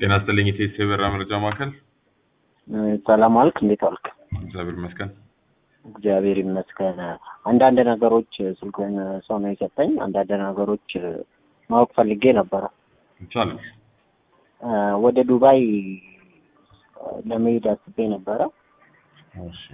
ጤና ይስጥልኝ የቴስ የበራ መረጃ ማዕከል። ሰላም አልክ? እንዴት አልክ? እግዚአብሔር ይመስገን። እግዚአብሔር ይመስገን። አንዳንድ ነገሮች ስልኩን ሰው ነው የሰጠኝ። አንዳንድ ነገሮች ማወቅ ፈልጌ ነበረ። ይቻላል። ወደ ዱባይ ለመሄድ አስቤ ነበረ። እሺ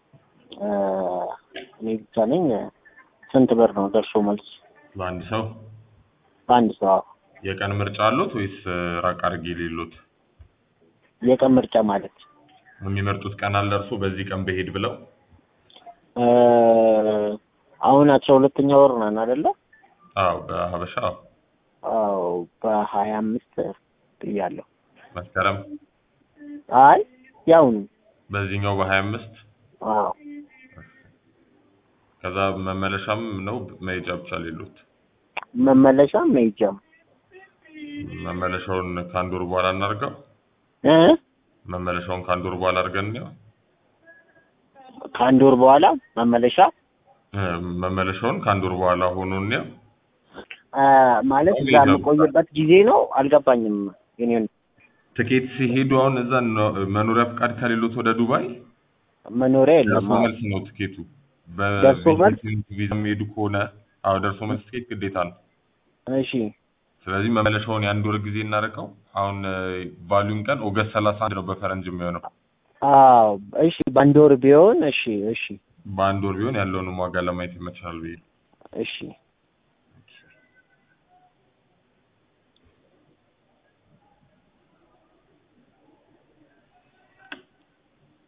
እኔ ብቻ ነኝ። ስንት ብር ነው ደርሶ መልስ ለአንድ ሰው በአንድ ሰው? የቀን ምርጫ አሉት ወይስ ራቅ አድርጌ ሌሎት? የቀን ምርጫ ማለት የሚመርጡት ቀን አለ እርሶ በዚህ ቀን በሄድ ብለው? አሁን አስራ ሁለተኛ ወር ነን አይደለ? አዎ በሀበሻ አዎ። አዎ በሀያ አምስት ብያለሁ። መስከረም አይ ያውኑ በዚህኛው በሀያ አምስት አዎ ከዛ መመለሻም ነው መሄጃ ብቻ ሌሎት? መመለሻም መሄጃም መመለሻውን ከአንድ ወር በኋላ እናድርገው። እ መመለሻውን ከአንድ ወር በኋላ አድርገን ነው ከአንድ ወር በኋላ መመለሻ መመለሻውን ከአንድ ወር በኋላ ሆኖ ነው አ፣ ማለት እዛ የምቆይበት ጊዜ ነው። አልገባኝም። የኔን ትኬት ሲሄዱ አሁን እዛ ነው መኖሪያ ፍቃድ ከሌሎት ወደ ዱባይ መኖሪያ የለም። ደርሶ መልስ ነው ትኬቱ። ደርሶ መልስ? ቪዛ የሚሄዱ ከሆነ አዎ ደርሶ መልስ ትኬት ግዴታ ነው። እሺ ስለዚህ መመለሻውን የአንድ ወር ጊዜ እናደርገው። አሁን ባሉን ቀን ኦገስት ሰላሳ አንድ ነው በፈረንጅ የሚሆነው። አዎ እሺ፣ በአንድ ወር ቢሆን እሺ፣ እሺ፣ በአንድ ወር ቢሆን ያለውንም ዋጋ ለማየት ይመችላል ብዬ እሺ